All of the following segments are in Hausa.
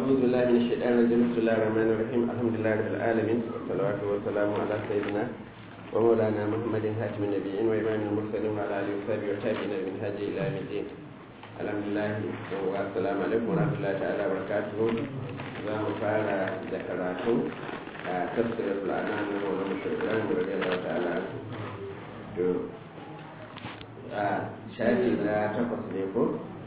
أعوذ بالله من الشيطان الرجيم بسم الله الرحمن الرحيم الحمد لله رب العالمين والصلاة والسلام على سيدنا ومولانا محمد هاتم النبيين وإمام المرسلين وعلى آله وصحبه والتابعين من هدي إلى يوم الدين الحمد لله والسلام عليكم ورحمة الله تعالى وبركاته za mu fara da karatu a tafsirar al'anam na wani mashirin da rage da ta'ala to a shafi na takwas ne ko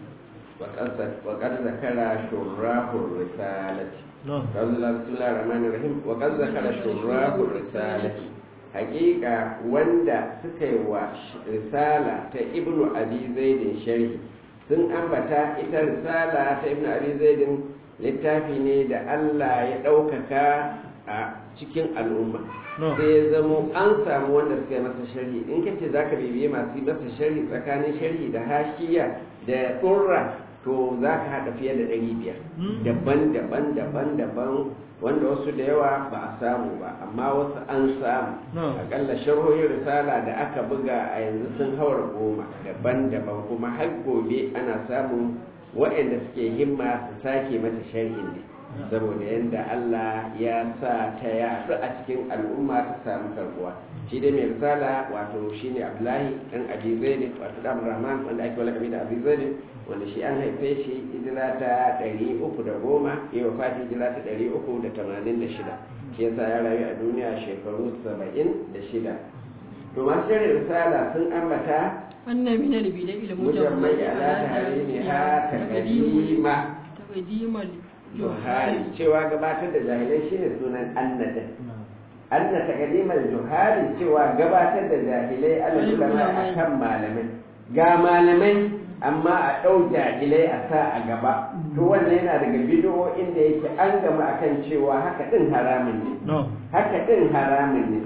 وقد ذكر شراح الرسالة قال الله بسم الله الرحمن الرحيم وقد ذكر شراح الرسالة حقيقة وندا سكي رسالة ابن أبي زيد شرح sun ambata ita risala ta ibn abi zaidin littafi ne da Allah ya ɗaukaka a cikin al'umma sai ya zamo an samu wanda suka yi masa sharhi in kace zaka bibiye masu masa sharhi tsakanin sharhi da hashiya da tsurra to za ka haɗa fiye da ɗari biyar daban-daban daban-daban wanda wasu da yawa ba a samu ba amma wasu an samu akalla sharhohin risala da aka buga a yanzu sun haura goma daban-daban kuma har gobe ana samun waɗanda suke himma su sake mata sharhin ne saboda yadda Allah ya sa ta yaɗu a cikin al'umma ta samu karbuwa shi dai mai risala wato shine Abdullahi dan Abi Zaid wato dan Rahman wanda ake walakabi da Abi Zaid wanda shi an haife shi hijira ta 310 ya wafati hijira ta 386 shi yasa ya rayu a duniya shekaru 76 to masu shirin risala sun ambata wannan min albida ila mujammai ala tahrimiha taqdima taqdimal juhari cewa gabatar da jahilai shine sunan annada anna taqdimal juhari cewa gabatar da jahilai ala ulama akan malamai ga malamai amma a ɗau jahilai a sa a gaba to wannan yana daga bidiyo inda yake an gama akan cewa haka ɗin haramun ne haka ɗin haramun ne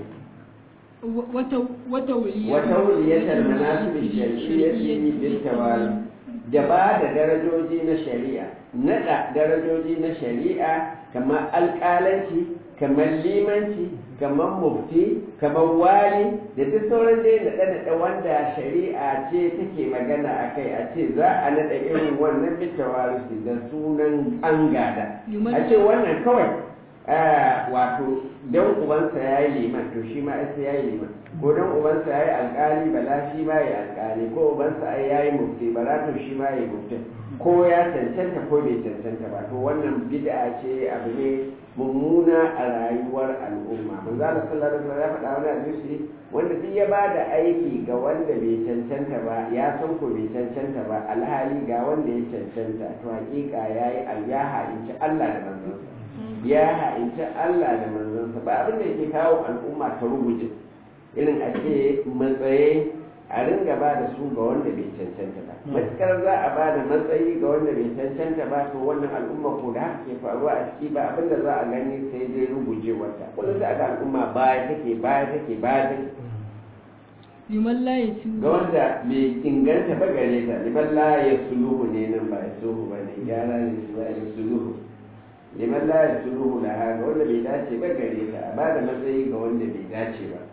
wata wuliyatar manasibi shari'iyyati bil tawali da ba da darajoji na shari'a naɗa darajoji na shari'a kamar alƙalanci kamar limanci kamar mufti kamar wali da duk sauran dai naɗe-naɗe wanda shari'a ce take magana a kai a ce za a naɗa irin wannan bitawarisi da sunan an gada a ce wannan kawai wato don ubansa ya yi liman to shi ma sai ya yi liman ko don ubansa ya yi alƙali bala shi ma ya alƙali ko ubansa ya yi mufti bala to shi ma ya yi mufti ko ya cancanta ko bai cancanta ba to wannan bid'a ce abu ne mummuna a rayuwar al'umma manzo Allah sallallahu alaihi wasallam ya faɗa wani hadisi wanda duk ya bada aiki ga wanda bai cancanta ba ya san ko bai cancanta ba alhali ga wanda ya cancanta to hakika yayi ya ha'inci Allah da manzonsa ya ha'inci Allah da manzonsa ba abin da yake kawo al'umma ta ruguje irin a ce matsayi a ringa ba da su ga wanda bai cancanta ba matukar za a ba da matsayi ga wanda bai cancanta ba to wannan al'umma ko da haka ke faruwa a ciki ba abin da za a gani sai dai ruguje wata kullum za a ga al'umma baya take baya take baya take liman la ya su ga wanda bai inganta ba gare ta liman la ya suluhu ne nan ba ya suhu ba ne gyara ne su ba ya suluhu liman la ya suluhu da ha ga wanda bai dace ba gare ta a ba da matsayi ga wanda bai dace ba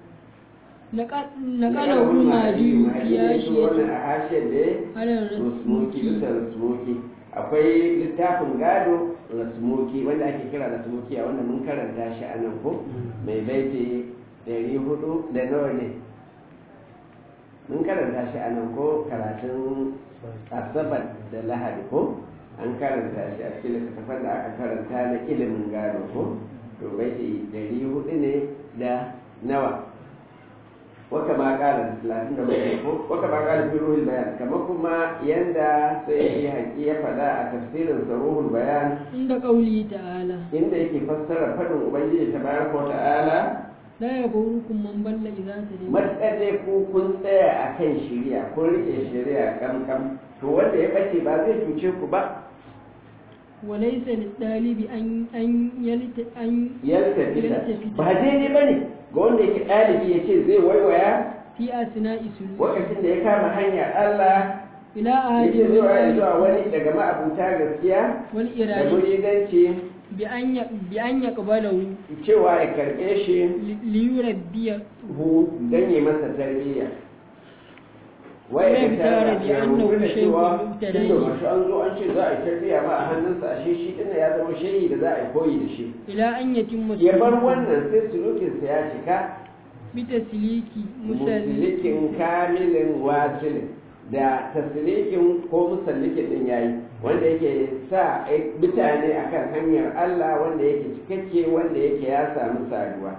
naƙalar rumari ya shi wannan a hashen da halar rasmuki bisa rasmuki akwai littafin gado rasmuki wanda ake kira rasmuki a wanda mun karanta shi a nan ko mai baiti ɗari hudu da nawa ne mun karanta shi a nan ko karatun asabar da lahadi ko an karanta shi a cikin littattafan da aka karanta na ilimin gado ko to baiti ɗari hudu ne da nawa waka ma kala talatin da bakwai ko waka ma kala fi ruhul bayan kamar kuma yanda sai ya haƙi ya faɗa a tafsirin sa ruhul bayan inda ƙauli ta'ala inda yake fassara faɗin ubangiji ta bayan ko ta'ala la ya burukum man balla idza tadin matsaje ku kun tsaya a kan shari'a kun rike shari'a kamkam to wanda ya bace ba zai cuce ku ba وليس للطالب أن أن يلت أن yalta fita ba daidai ba ne ga wanda yake ɗalibi ya ce zai waiwaya في أثناء سلوك lokacin da ya kama hanyar Allah إلى ya أحد ce zai waya zuwa الولاية wani daga ma'abuta gaskiya da والإرادة muridanci بأن ي- بأن يقبله cewa ya karɓe shi li- ليربيه hu don yi masa tarbiyya wai Wai da tare ta bi ya annahu rubuta da cewa shaykhun mubtada'i. tunda mashi an zo an ce za a yi tarbiyya ma a hannunsa ashe shi din ya zama shehi da za a yi koyi da shi ila an yatimma ya bar wannan sai sulukinsa ya cika bitasliki musalliki musalikin kamilin wasilin da taslikin ko musallikin din yayi wanda yake sa mutane akan hanyar Allah wanda yake cikakke wanda yake ya samu saduwa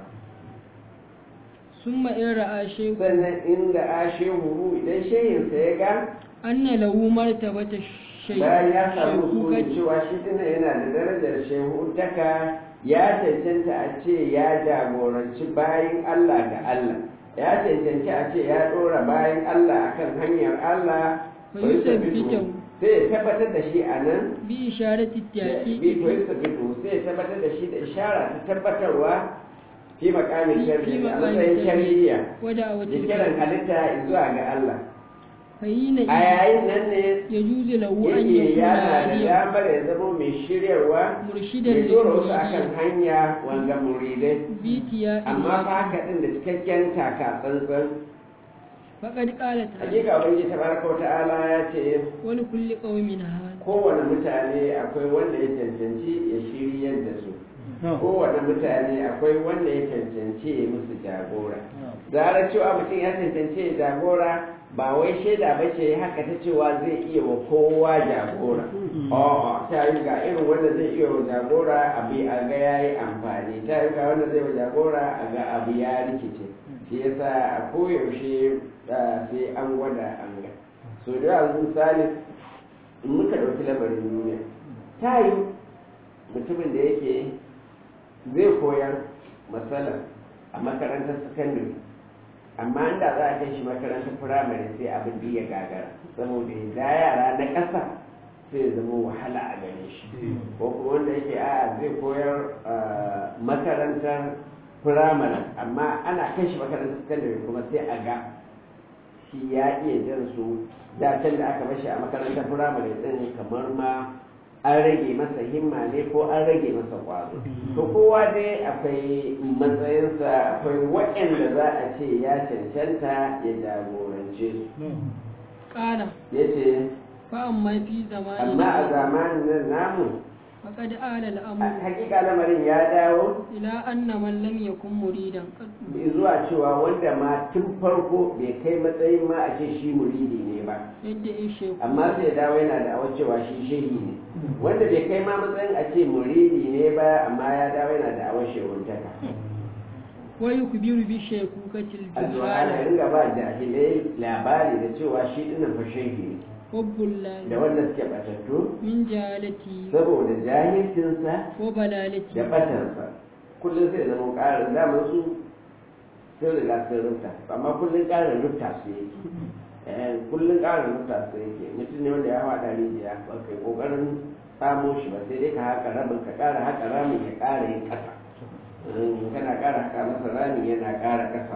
summa in ra'a shaykhu sannan inda ashe huru idan shehinsa ya ga anna lahu martabata bayan ya samu sunan shaykhu cewa shi dinnan yana da darajar shehu taka ya cancanta a ce ya jagoranci bayan Allah ga Allah ya cancanci a ce ya ɗora bayan Allah akan hanyar Allah Fa fa yusabbitu. yusabbitu. sai ya tabbatar da shi a nan bi isharati bi taqiqi to yusabbitu sai ya tabbatar da shi da ishara ta tabbatarwa fi makamin shari'a a matsayin shari'a wada da wata kiran halitta zuwa ga Allah fayina a yayin nan ne yajuzu lahu an yake yakuna yana da aliyan damar ya zama mai shiryarwa murshidan ya dora wasu akan lil hanya wanga muridai bitiya amma fa haka din da cikakken taka tsantsan faqad qala ta'ala hakika ubangiji tabaraka wa ta'ala ya ce wa li kulli qaumin hal kowane mutane akwai wanda ya cancanci ya shiryar da su kowane mutane akwai wanda ya cancanci ya musu jagora zarar cewa mutum ya cancanci ya jagora ba wai shaida ba ce haka ta cewa zai iya wa kowa jagora a'a ta yi ga irin wanda zai iya wa jagora abu a ga ya yi amfani ta yi ga wanda zai wa jagora a ga abu ya rikice shi yasa a koyaushe ah, sai an gwada an ga so da yawa misali in muka ɗauki lamarin duniya ta yi mutumin da yake zai koyar matsala a makarantar sakandare amma inda za a kai shi makarantar firamare sai abin da ya gagara saboda da yara na ƙasa sai zama wahala a gare shi ko kuma wanda yake a zai koyar ah, makarantar firamare amma ana kai shi makarantar sakandare kuma sai a ga shi ya iya jan su da can da aka bashi a makarantar firamare din kamar ma an rage masa himma ne ko an rage masa kwazo to kowa dai akwai matsayinsa akwai waɗanda za a ce ya cancanta ya jagorance su qala ya ce fa amma fi zamani amma a zamanin nan namu faqad ala a al-amru hakika lamarin ya dawo ila anna man lam yakun muridan qad zuwa cewa wanda ma tun farko bai kai matsayin ma a ce shi muridi ne ba yadda ya sheku amma sai ya dawo yana da awar cewa shi shehi ne wanda bai kai ma matsayin a ce muridi ne ba amma ya dawo yana da awar shehuntaka wa yukbiru bi shekukatil addu'a ana juhala ringa ba jahilai labari da cewa shi dinnan fa shehi ne hubbullahi da wanda suke batattu min jahalati saboda jahilcinsa wa balalati da batansa kullum sai zama ƙarin damar su sun riga sun rufta amma kullum ƙarin rufta su yake Eh, kullum ƙarin rufta su yake mutum ne wanda ya haɗa rijiya ba kai ƙoƙarin samo shi ba sai dai ka haƙa rabin ka ƙara haƙa ramin ya ƙara yin ƙasa in kana ƙara haƙa masa ramin yana ƙara ƙasa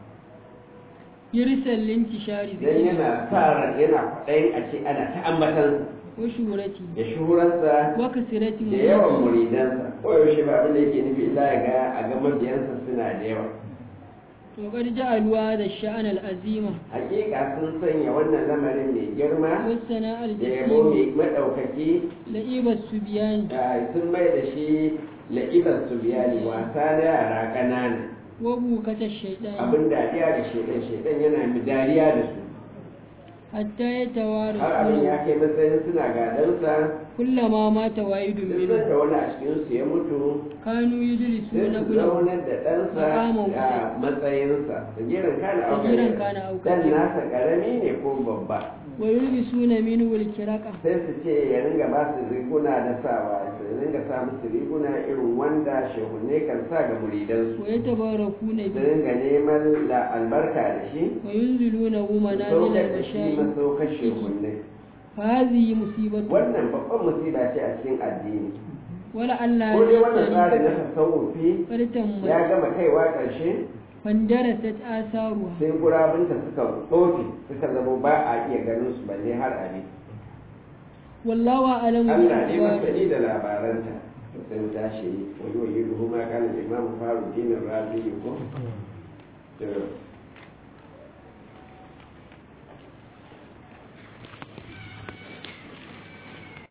yirsal lintishari dan yana sa ran yana kwaɗayin a ce ana ta ambatan wa shurati da shuhuransa wa kasirati da yawan muridansa koyaushe ba abin da yake nufi illa ya ga a ga mabiyansa suna da yawa to qad ja'aluwa da sha'an al-azima hakika sun sanya wannan lamarin mai girma wa sana da yabo al-jasim mai maɗaukaki la'ibat subyan da sun mai da shi la'ibar su biyani wasa na yara ƙanana wa bukata shaytan abin dariya da shaidan shaidan yana mi dariya da su hatta yatawara har abin ya kai matsayin suna gadansa kullama mata wahidun duk minhum da wani a cikinsu ya mutu kanu sai yujlisuna su ibnahu zaunar da ɗansa Makaman a matsayinsa sagiran kana Sagiran auka kana auka. dan nasa ƙarami ne ko babba wa yulbisuna minhu al-kiraqa sai su ce ya ringa ba su riguna da sawa su ringa sa musu riguna irin wanda shehunne kan sa ga muridansu wa yatabarakuna su bi ringa neman la albarka da shi wa yunziluna su manazil saukar da shi al-mashayikh masaukar shehunne fa hadhihi musibatu wannan babban musiba ce a cikin addini wala Allah ko dai wannan ya tsarin na tasawufi fartan ya mai gama kaiwa ƙarshe fandarasat asaruha sai gurabinta suka tsofe suka zama ba a iya ganin su balle har abi wallahu a'lamu bi Allah ne akhbari masani da labaranta to sai mu tashi wani wani ruhu ma kana imamu faru dinin rabi ko to